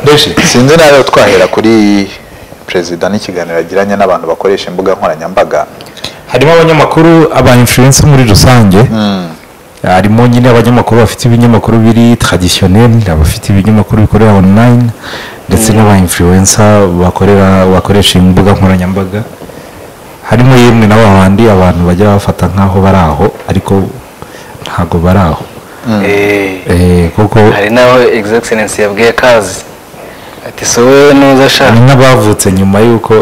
Deji sinzi nawe twahera kuri perezida n'ikiganiro yagiranye n'abantu bakoresha imbuga nkoranyambaga harimo abanyamakuru aba influence muri rusange harimo nyine abanyamakuru bafite ibinyamakuru biri traditionnel abafite ibinyamakuru bikorera online ndetse n'aba influencer bakorera bakoresha imbuga nkoranyambaga harimo yemwe n'aba bandi abantu bajya bafata nk'aho bari aho ariko ntabwo bari aho Eh, Eh, kuko hari n'aho egisegiserensi yabwiye kazi ati si wowe nuza hari ashaka n'abavutse nyuma y'uko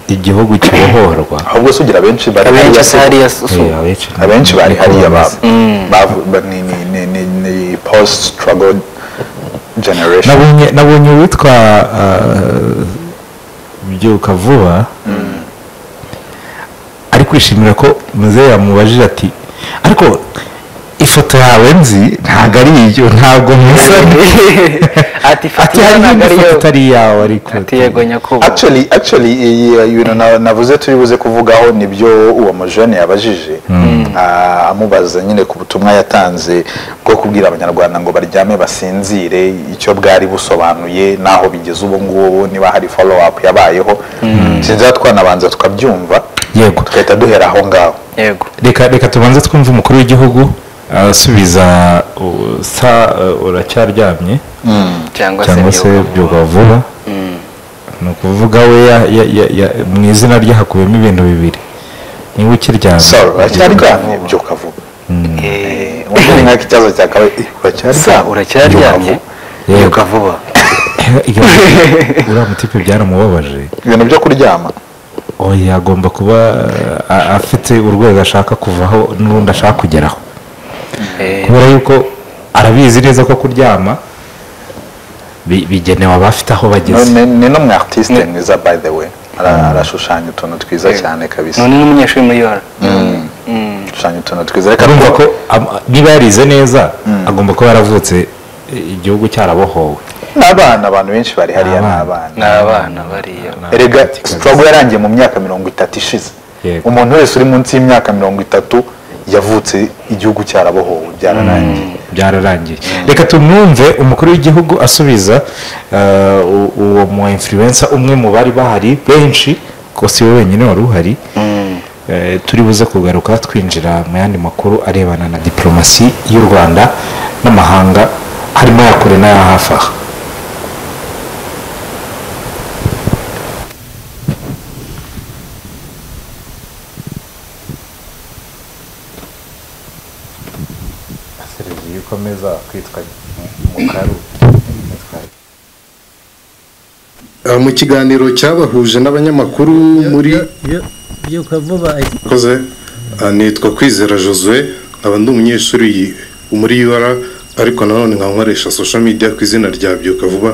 igihugu kibohorwa ahubwo se ugira abenshi bari abenshi hariya asa hariya se- susu Eh, abenshi- abenshi bari hariya ba- Mm. bavu- ba- ni- ni- ni- ni- ni post struggle generation nabonye nabonye uwitwa uh, byuka vuba ari kwishimira ko muzehe yamubajije ati ariko ifoto yawe nzi ntabwo ari iyo ntabwo musa ati ati fatiya hari ntabwo n'indi ariyo foto itari iyawe ariko ati yego nyakubahwa actually actually iyi ibintu na- navuze turi buze kuvugaho nibyo uwo mujene yabajije Ah, amubaza nyine ku butumwa yatanze bwo kubwira abanyarwanda ngo baryame basinzire icyo bwari busobanuye n'aho bigeze ubu ngubu niba hari follow up yabayeho sinzi aho twanabanza tukabyumva Yego. tugahita duhera aho ngaho yego reka reka tubanze twumve umukuru w'igihugu asubiza uh, sa uh, uracyaryamye cyangwa se cyangwa se nyakubahwa. byuka vuba Mm. ni ukuvuga we ya- ya- ya- ya- mu izina rye hakubiyemo ibintu bibiri niba ukiryamye saro uracyaryamye byuka vuba Eh, undi ni nk'ako ikibazo cyakabaye "Eh, sa uracyaryamye uracyaryamye Yego. yuka vuba Iyo- uriya mutipe byaramubabaje ibintu byo kuryama oya agomba kuba a- afite urwego ashaka kuvaho n'urundi ashaka kugeraho Eh, kubera yuko arabizi neza ko kuryama bi- bigenewe abafite aho bageze ni ni n'umu artiste mwiza by the way Ara- arashushanya utuntu twiza cyane kabisa none n'umunyeshuri muri yora gushushanya utuntu twiza reka urumva tu- ko am- niba yarize neza agomba kuba yaravutse e, igihugu cyarabohowe ni abana abantu benshi bari hariya ni Abana. ni abana abana bariya erega Political struggle yarangiye mu myaka mirongo itatu ishize Yego. umuntu wese uri munsi y'imyaka mirongo itatu yavutse igihugu cyarabohowe byararangiye byararangiye reka tumwumve umukuru w'igihugu asubiza eh, u- uwo mu influencer umwe mu bari bahari benshi ko si we wenyine wari uhari Eh, turi buze kugaruka twinjira mu yandi makuru arebana na diporomasi y'u rwanda n'amahanga harimo aya kure n'aya hafi aha seriviye ukomeza kwitwa mukaru Uh, mu kiganiro cyabahuje n'abanyamakuru muri byuka vuba koze uh, nitwa kwizera josue nkaba ndi umunyeshuri yi- muri UR ariko nanone nkaba nkoresha social media ku izina rya byuka vuba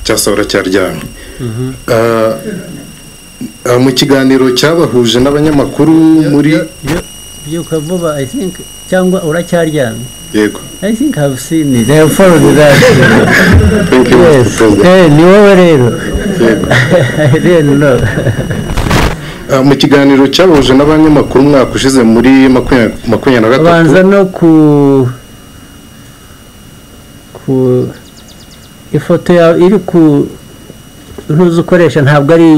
cyangwa se uracyaryamye Uh, uh, mu kiganiro cyabahuje n'abanyamakuru muri byuka vuba i think cyangwa uracyaryamye yego i think have seen it i have followed that Thank you, Mr. yes President. eh ni wowe rero i didn't know Uh, mu kiganiro cyabahuje n'abanyamakuru umwaka ushize muri makumya- makumyabiri na gatatu banza no ku ku ifoto yawe iri ku ntuzi ukoresha ntabwo ari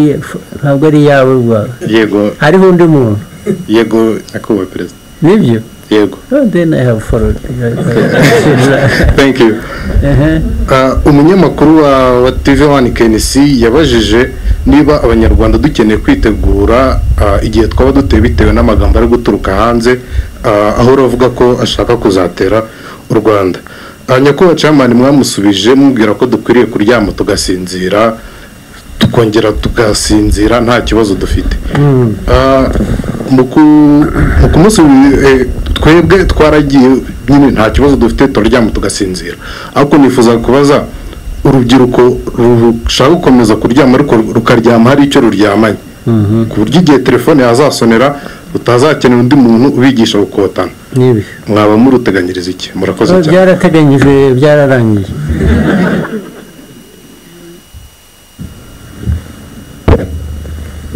ntabwo ari iyawe rwawe yego hariho undi muntu yego nyakubahwa perezida nibyo yego oh, then i have followed thank you Ehe. Ah, umunyamakuru wa wa TV One KNC yabajije niba abanyarwanda dukeneye kwitegura ah, igihe twaba duteye bitewe n'amagambo ari guturuka hanze ah, aho uravuga ko ashaka kuzatera u Rwanda Ah, nyakubahwa camani mwamusubije mubwira ko dukwiriye kuryama tugasinzira tukongera tugasinzira nta kibazo dufite Ah, mu ku- mu kumunsi eh, twebwe twaragiye nyine nta kibazo dufite turaryama tugasinzira ariko nifuza kubaza urubyiruko rushaka gukomeza kuryama ariko rukaryama hari icyo ruryamanye ku buryo igihe telefone yazasonera rutazakenera undi muntu ubigisha gukotana nibyo mwaba muruteganyiriza iki murakoze Oh, cyane byarateganyijwe byararangiye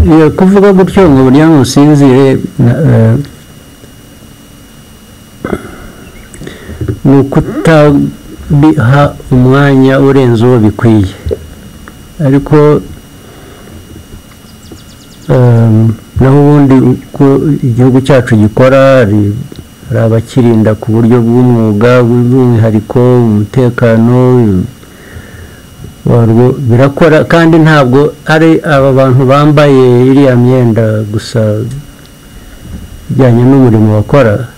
Iyo kuvuga gutyo ngo burya musinzire na- eh, ni ukuta biha umwanya urenze uwo bikwiye ariko ehm, naho ubundi uko igihugu cyacu gikora hari hari abakirinda ku buryo bw'umwuga bw'umwihariko umutekano warwo birakora kandi ntabwo ari aba bantu bambaye iriya myenda gusa ijyanye n'umurimo bakora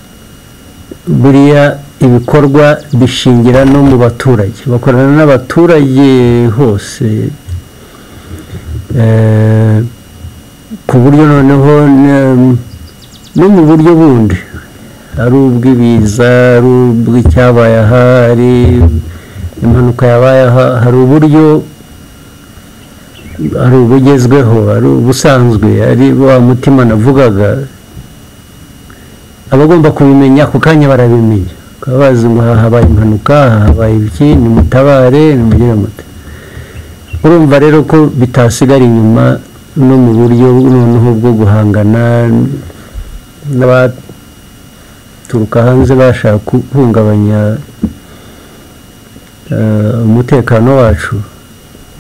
buriya ibikorwa bishingira no mu baturage bakorana n'abaturage hose Eh, ku buryo noneho ne- no mu buryo bundi ari ubw'ibiza ari ubw'icyabaye aha hari impanuka yabaye aha hari uburyo hari ubugezweho hari ubusanzwe ari wa mutima navugaga abagomba kubimenya ako kanya barabimenya bakaba bazi ngo aha habaye impanuka aha habaye iki nimutabare nimugire muti urumva rero ko bitasigara inyuma no mu buryo noneho bwo guhangana n'aba turuka hanze bashaka guhungabanya eh, umutekano wacu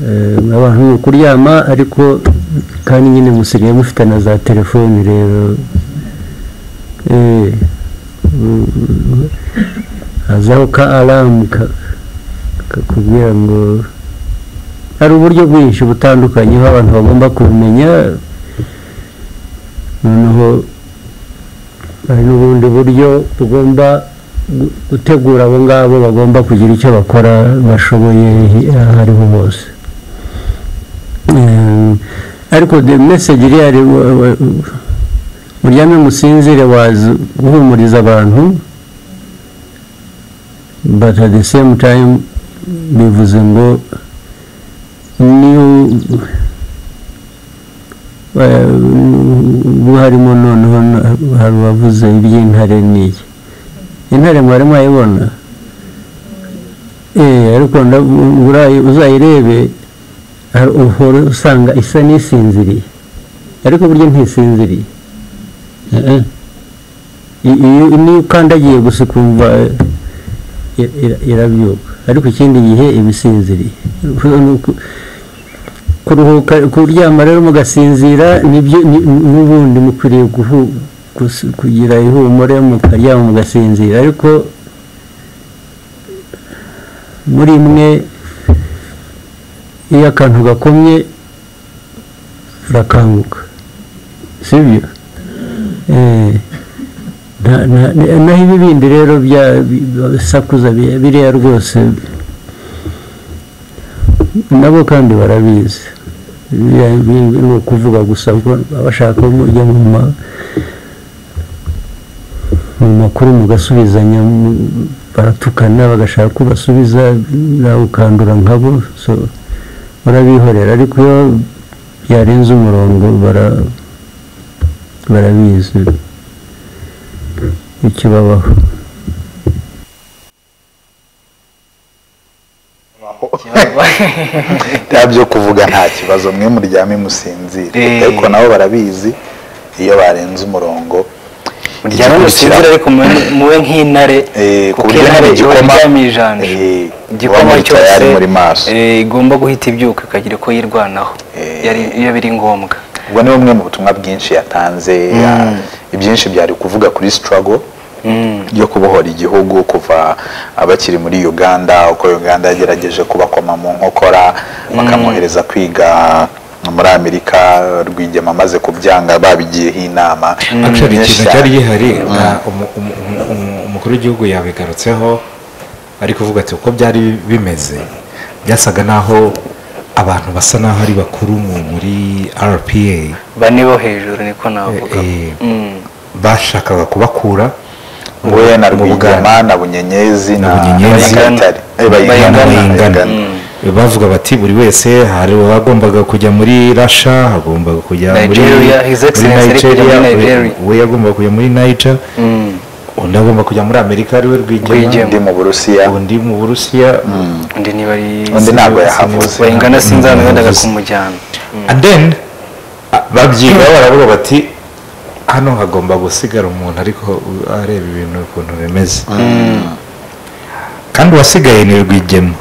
Eh, abantu ni ukuryama ariko kandi nyine musigaye mufite na za telefoni rero Eh, u- u- hazaho ka aramu ka- kakubwira ngo hari uburyo bwinshi butandukanye aho abantu bagomba kubimenya noneho hari n'ubundi buryo tugomba gu- gutegura abo ngabo bagomba kugira icyo bakora bashoboye aho ariho hose Eh, ariko the message iri ari wa- wa- uryame musinzire waza guhumuriza abantu but at the same time bivuze ngo niyo eh, ubu harimo noneho na- hari uwavuze iby'intare n'iyi intare mwari mwayibona Eh, ariko ndavu- urayi- uzayirebe hari- uhora usanga isa n'isinziriye ariko burya ntisinziriye Eh, eh. I- iyo niyo ukandagiye gusa ukumva eh, i- ira- irabyuka ariko ikindi gihe iba isinziriye Ni uku- kuruhuka kuryama rero mugasinzira nibyo ni- n'ubundi mukwiriye guhu- gusi- kugira ihumure mukaryama mugasinzira ariko muri mwe iyo akantu gakomye urakanguka sibyo Eh, nta- nta- naho ibi bindi rero bya bisakuza biriya rwose nabo kandi barabizi Biriya bindi ni ukuvuga gusa ngo abashaka mujya mu ma- mu makuru mugasubizanya mu- baratukana bagashaka ko basubiza nawe ukandura nkabo so barabihorera ariko iyo byarenze umurongo bara- barabizi ikibabaho bya byo kuvuga nta kibazo mwe muryame musinzire Eh. ariko nabo barabizi iyo barenze umurongo muryame musinzire ariko mube- mube nk'intare Eh, ku kuko buryo intare hari ihora igikoma iryamiye ijanja Eh, igikoma wamurika cyose yari muri maso eh, igomba guhita ibyuka ikagira uko yirwanaho Eh. yari- iyo biri ngombwa ubwo ni bumwe mu butumwa bwinshi yatanze ya- ibyinshi byari kuvuga kuri struggle yo kubohora igihugu kuva abakiri muri uganda uko uganda yagerageje kubakoma mu nkokora bakamwohereza kwiga muri amerika rwigema amaze kubyanga babigiyeho inama Actually, Nyinshi ikintu cyane. cyari gihari na- umu- umu- umu- umu- umukuru w'igihugu yabigarutseho ari kuvuga ati uko byari bimeze byasaga naho abantu basa naho ari bakuru mu- muri rpa bane bo hejuru niko navuga Eh, eh. Mm. bashakaga kubakura we na mu Buganda. rwigema na bunyenyezi na na Bunyenyezi. Bayingana. Eh, Bayingana. bayingana Bayingana. bayingana bavuga bati buri wese hari uwagombaga kujya muri rasha hagombaga kujya muri Nigeria, His Excellency ari kujya muri Nigeria. we yagombaga kujya muri niger undi agomba kujya muri amerika ariwe rwigema Rwigema. undi mu burusiya undi mu burusiya undi niba ari undi ntabwo Sinzi- yahavuze bayingana sinzano yendaga Yahavuze. kumujyana and then ah, babyigaho baravuga bati hano hagomba gusigara umuntu ariko uh, areba ibintu ukuntu bimeze kandi uwasigaye ni rwigema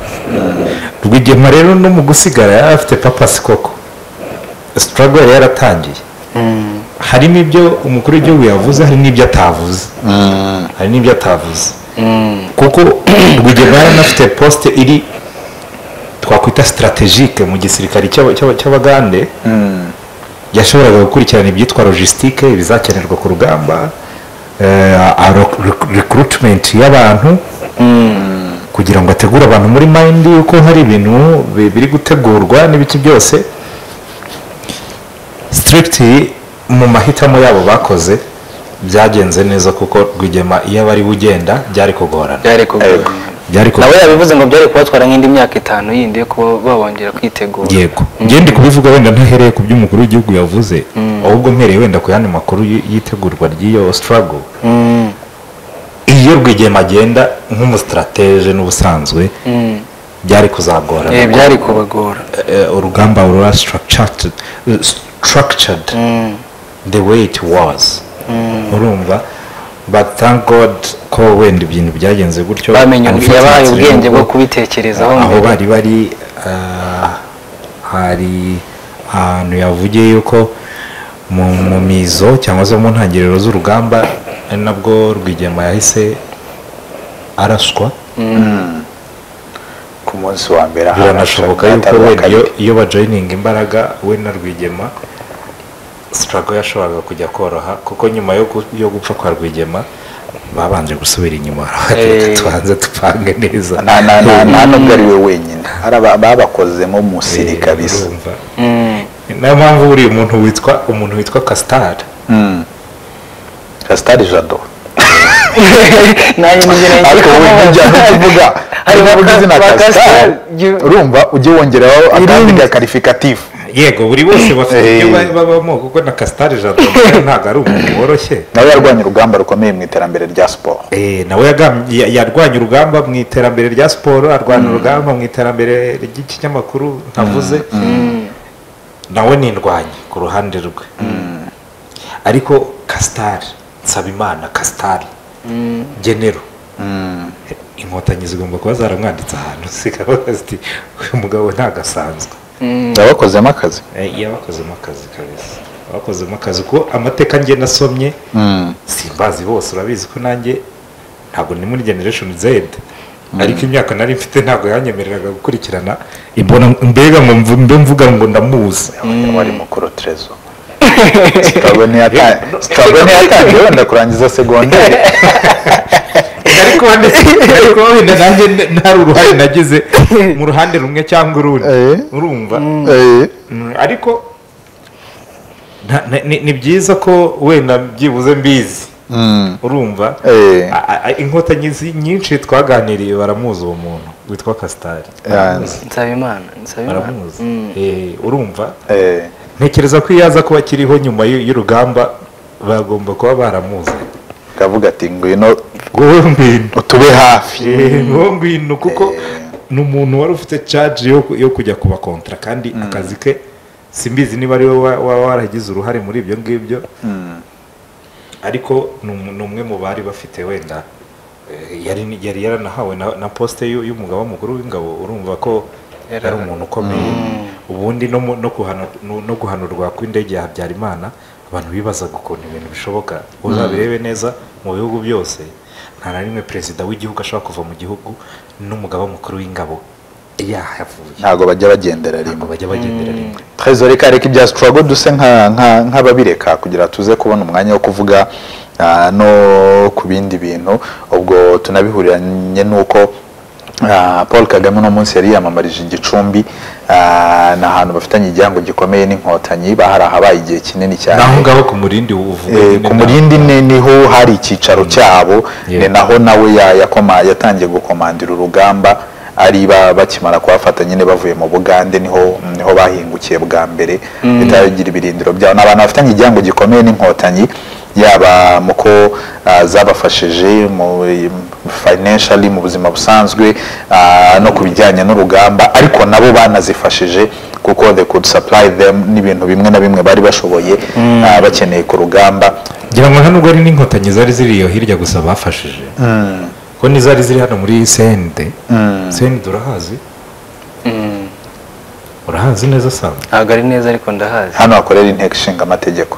rwigema rero no mu gusigara yari afite papasi koko sitarago yari yaratangiye harimo ibyo umukuru w'igihugu yavuze hari n'ibyo atavuze hari n'ibyo atavuze kuko rwigema yari anafite posite iri twakwita sitarategike mu gisirikare cy'aba- cy'aba- cy'abagande yashoboraga gukurikirana ibyitwa logisitike ibizakenerwa ku rugamba rekurutimenti y'abantu kugira ngo ategure abantu muri mayindi yuko hari ibintu bi- biri gutegurwa n'ibiki byose sitirigiti mu mahitamo yabo bakoze byagenze neza kuko rwigema iyo aba ari we ugenda byari kugorana byari kugora byari nawe kugorana yabivuze ngo byari kubatwara nk'indi myaka itanu yindi yo kuba babongera kwitegura yego ngende kubivuga wenda ntahereye ku by'umukuru w'igihugu yavuze ahubwo mpereye wenda ku yandi makuru y- y'itegurwa ry'iyo sitarago Mm, iyo rwigema agenda nk'umusitarateje n'ubusanzwe mm. byari kuzagorana Eh, byari kubagora Eh, urugamba rura structured eh, structured Mm, the way it was urumva but thank god ko wenda ibintu byagenze gutyo bamenye ubwenge yabahaye Unfortunately, ubwenge bwo nubwo- kubitekerezaho aho mbere. bari bari ah, hari ahantu yavugiye yuko mu mu mizo cyangwa se mu ntangiriro z'urugamba ari nabwo rwigema yahise araswa ku munsi wa mbere aha biranashoboka yuko hatari uwa wenda iyo- kabiri. iyo bajoyininga imbaraga we na rwigema sitarago yashoboraga kujya koroha kuko nyuma yo gu- yo gupfa kwa rwigema babanje gusubira inyuma reka Eh. tubanze tupange neza nta nta- nta- nta n'ubwo ari we wenyine hari aba- babakozemo musiri Eh, kabisa urumva. Mm, niyo mpamvu buriya umuntu witwa umuntu witwa kasitari kasitari jado nanjye nigera ariko ngira wowe ngo- ntujyane tuvuga hari niba uvuga ba- izina ba kasitari Kasitari. urumva ujye wongeraho akandi ga karifikatifu yego buri bose bafite Eh. ibyo ba- babamo kuko na kasitari jado ntabwo ari umuntu woroshye nawe yarwanya urugamba rukomeye mu iterambere rya siporo Eh, nawe yagam- ya- yarwanya urugamba mu iterambere rya siporo arwanya urugamba mu iterambere ry'ikinyamakuru ntavuze nawe nindwanye ku ruhande rwe ariko kasitari nsabimana kasitari genero inkotanyi zigomba kuba zaramwanditse ahantu zikavuga ziti uyu mugabo ntagasanzwe yabakozemo akazi Eh, iyo bakozemo akazi kabisa bakozemo akazi kuko amateka njye nasomye simbazi bose urabizi ko nanjye ntabwo ni muri generation z ariko imyaka nari mfite ntabwo yanyemereraga gukurikirana imbona mbega ngo mvu- mbe mvuga ngo ndamuzi wari mukuru terezo sitabwe ntiyatangiye wenda kurangiza segonderi ariko wenda ariko wenda nanjye nde- ntari uruhare nagize mu ruhande rumwe cyangwa urundi Eh. urumva Eh, Mm, ariko nta- ni- ni- ni byiza ko wenda byibuze mbizi mm, urumva Eh. A- a- a- inkotanyi zi- nyinshi twaganiriye baramuzi uwo muntu witwa kasitari yeah, nsabimana nsabimana baramuzi Mm, Eh, urumva eh, ntekereza ko iyo aza kuba akiriho nyuma y'u- y'urugamba bagomba kuba baramuzi akavuga ati ngwino wowe ngwino utube hafi Eh, wowe ngwino kuko ni umuntu wari ufite caji yo ku- yo kujya kuba kontra kandi akazi ke simbizi niba ari wowe waba waragize uruhare muri ibyo ngibyo Mm, ariko ni umu- ni umwe mu bari bafite wenda eh, yari yari yaranahawe na na posite y'u- y'umugaba mukuru w'ingabo urumva ko Yari- yari umuntu ukomeye ubundi no mu- no guhana- no- no guhanurwa kw'indege ya habyarimana abantu bibazaga ukuntu ibintu bishoboka uzabirebe neza mu bihugu byose nta na rimwe perezida w'igihugu ashobora kuva mu gihugu n'umugaba mukuru w'ingabo yahavuye ntabwo bajya bagendera ntabwo rimwe bajya bagendera rimwe trezor reka reka ibya sitarago duse nka- nka- nk'ababireka kugira tuze kubona umwanya wo kuvuga ah, no ku bindi bintu ubwo tunabihuriranye n'uko ah, paul kagame uno munsi yari yiyamamarije igicumbi ah, ni ahantu bafitanye igihango gikomeye n'inkotanyi bahari ahabaye igihe kinini cyane naho ngaho ku murindi uvuga Eh, nyine ku nta- murindi ne niho hari icyicaro cyabo ni Yeah. naho nawe ya- yakoma- yatangiye gukomandira urugamba ari ba- bakimara kuhafata nyine bavuye mu bugande niho niho bahingukiye bwa mbere leta yagira ibirindiro byabo ni abantu bafitanye igihango gikomeye n'inkotanyi yaba mu ko ah, zabafashije mu financially mu buzima busanzwe ah, no ku bijyanye n'urugamba ariko nabo banazifashije kuko they could supply them n'ibintu bimwe na bimwe bari bashoboye ah, bakeneye ku rugamba ngira ngo nta nubwo ari n'inkotanyi zari ziri iyo hirya gusa bafashije ko kuko n'izari ziri hano muri sende sende urahazi Mm, urahazi neza samba ntabwo ari neza ariko ndahazi hano hakorera inteko ishinga amategeko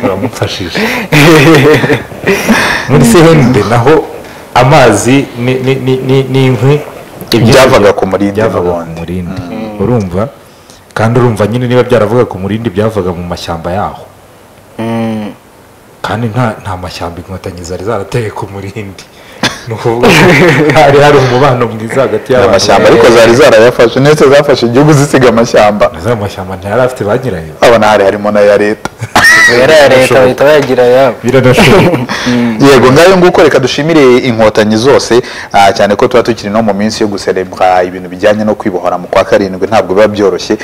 uramufashije muri sehende naho amazi ni- ni- ni- ni- ni inkwi ibyo- Byavaga ku murindi byavaga ku n'ubundi. murindi urumva kandi urumva nyine niba byaravuga ku murindi byavaga mu mashyamba yaho Mm, kandi nta nta mashyamba inkotanyi zari zarateye ku murindi ni ukuvuga ko hari hari umubano mwiza hagati y'abantu amashyamba ariko zari zarayafashe ndetse zafashe igihugu zisiga amashyamba Na za mashyamba ntiyari afite ba nyirayo abona hari harimo n'aya leta yari iya leta bahita bayagira ayabo biranashoboka yego ngayo nguko reka dushimire inkotanyi zose ah, cyane ko tuba tukiri no mu minsi yo guserebwa ibintu bijyanye no kwibohora mu kwa karindwi ntabwo biba byoroshye